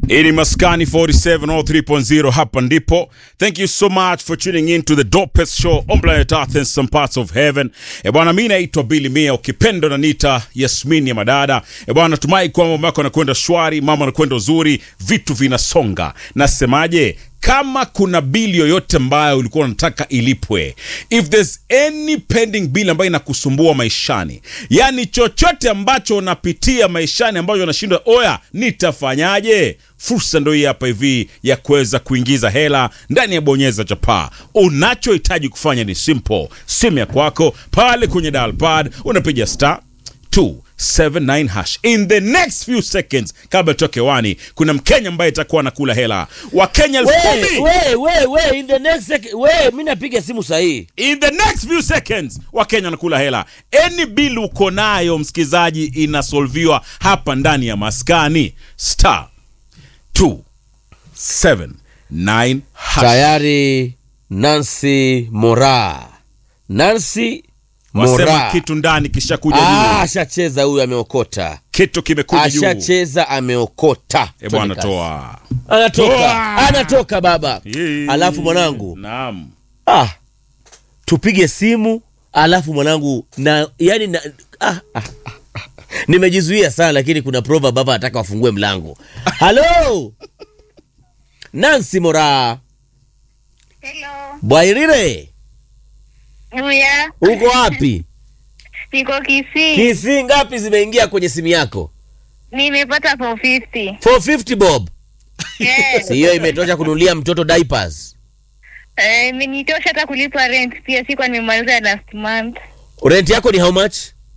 Ini Maskani 4703.0 hapa ndipo. Thank you so much for tuning in to the dopest show on planet Earth and some parts of heaven. E bwana, mimi naitwa Billy Mia, ukipenda na nita Yasmin ya madada. E bwana, natumai kwamba mambo yako yanakwenda shwari, mambo yanakwenda uzuri, vitu vinasonga. Nasemaje? kama kuna bili yoyote ambayo ulikuwa unataka ilipwe, if there's any pending bill ambayo inakusumbua maishani, yani chochote ambacho unapitia maishani ambacho unashindwa, oya, nitafanyaje? Fursa ndo hii hapa hivi ya kuweza kuingiza hela ndani ya bonyeza chapaa. Unachohitaji kufanya ni simple, simu ya kwako pale kwenye dial pad unapiga star 279 hash. In the next few seconds, kabla toke wani, kuna Mkenya ambaye itakuwa anakula hela Wakenya elfu We, kumi. we, we, we, in the next sec- we, mi napiga simu sahihi. In the next few seconds Wakenya wanakula hela. Any bill uko nayo msikizaji, inasolviwa hapa ndani ya maskani star 279 hash. Tayari Nancy Mora, Nancy Wasema Mora kitu ndani kisha kuja Ah, juu, ashacheza huyu, ameokota, kitu kimekuja juu. ashacheza, ameokota. E bwana, Twende kazi. toa Anatoka, Toa. anatoka baba. Yee. Alafu mwanangu, naam ah, tupige simu alafu mwanangu na yani na, ah, ah, ah, ah. nimejizuia sana lakini kuna prova baba anataka wafungue mlango halo nansi mora Hello. bwairire Uya, uko wapi niko Kisii. kisi ngapi zimeingia kwenye simu yako Nimepata 450. 450 bob Yes. si hiyo imetosha kununulia mtoto diapers Eh, imenitosha hata kulipa rent pia sikuwa nimemaliza last month. rent yako ni how much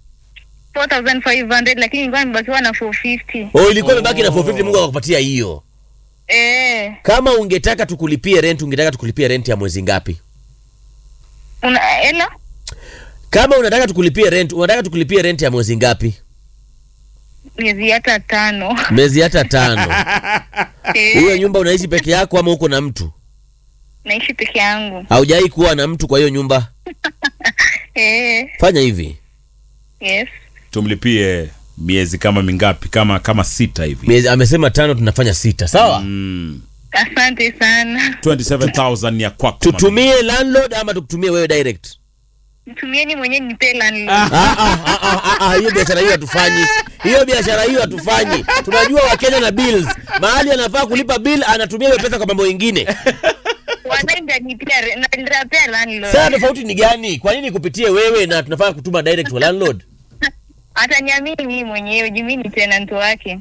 4500 lakini nilikuwa nimebakiwa na 450. oh ilikuwa imebaki na 450 mungu akakupatia hiyo Eh, kama ungetaka tukulipie rent ungetaka tukulipie rent ya mwezi ngapi una hello? kama unataka tukulipie rent unataka tukulipie rent ya mwezi ngapi Miezi hata tano. miezi hata tano hiyo Eh, nyumba unaishi peke yako ama uko na mtu naishi peke yangu. haujawai kuwa na mtu kwa hiyo nyumba Eh, fanya hivi yes. tumlipie miezi kama mingapi kama kama sita hivi miezi amesema tano tunafanya sita sawa mm. Asante sana. 27000 ya kwako mami. tutumie landlord ama tukutumie wewe direct Mtumieni mwenyewe nipe landlord. Ah, ah, ah, ah, ah, ah, hiyo biashara hiyo hatufanyi hiyo biashara hiyo hatufanyi tunajua wakenya na bills mahali anafaa kulipa bill anatumia hiyo pesa kwa mambo ingine Wanaenda nipia re- na nitapea landlord. sasa tofauti ni gani kwa nini kupitie wewe na tunafaa kutuma direct kwa landlord Ataniamini mimi mwenyewe, juu mimi ni tenant wake.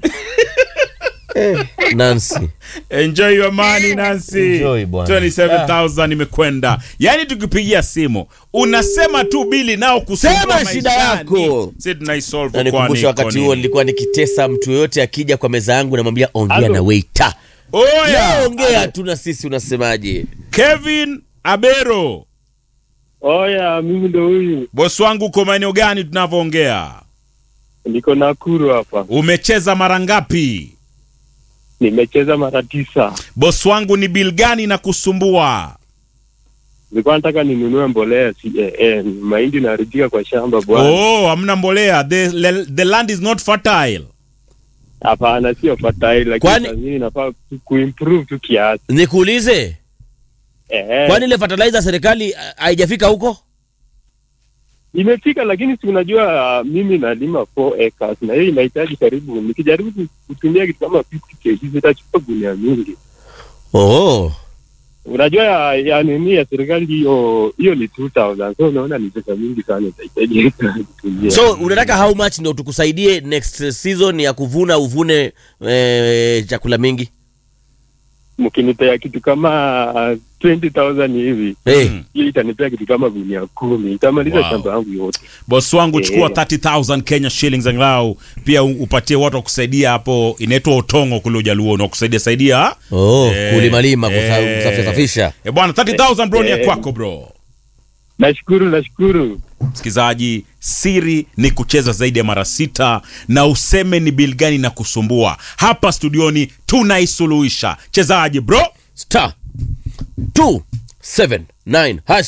nancy enjoy your money Nancy Enjoy, bwana. 27000 imekwenda yani tukipigia simu unasema tu bili nao kusumbua Sema shida maishani. yako. si tunaisolve na nikumbusha kwani wakati iko huo nini? nilikuwa nikitesa mtu yoyote akija kwa meza yangu namwambia ongea Halo. na waiter oya Leo ongea tu na sisi unasemaje Kevin Abero Oya, mimi ndo huyu, bosi wangu uko maeneo gani tunavyoongea niko Nakuru hapa. umecheza mara ngapi Nimecheza mara tisa. bosi wangu ni bil gani na kusumbua Nilikuwa nataka ninunue mbolea CAN, mahindi naharibika kwa shamba bwana. oh hamna mbolea the, le- the land is not fertile Hapana, sio fertile, lakini Kwani- saa zingine inafaa tu kuimprove tu kiasi. nikuulize Eh, kwani ile fertilizer serikali ah, haijafika huko imefika, lakini si unajua uh, mimi nalima 4 acres na hiyo inahitaji karibu, nikijaribu kutumia kitu kama 50 kg zitachukua gunia mingi. oh. Unajua ya, ya nini ya serikali hiyo hiyo ni 2000 so unaona ni pesa mingi sana itahitaji kutumia. so unataka how much ndo tukusaidie next season ya kuvuna uvune eh, chakula mingi mkinipea kitu kama uh, 20000 hivi hey. Mm. hiyo itanipea kitu kama gunia kumi itamaliza Wow. shamba yangu yote bosi wangu Eh. chukua 30000 Kenya shillings angalau pia u- upatie watu wa kusaidia hapo inaitwa utongo kule ujaluoni wa kusaidia saidia oh, Eh, kulimalima kusa- eh. kusafisha safisha e bwana 30000 bro ni ya Eh. kwako bro nashukuru nashukuru msikilizaji siri ni kucheza zaidi ya mara sita na useme ni bil gani na kusumbua hapa studioni tunaisuluhisha chezaji bro star 279 hash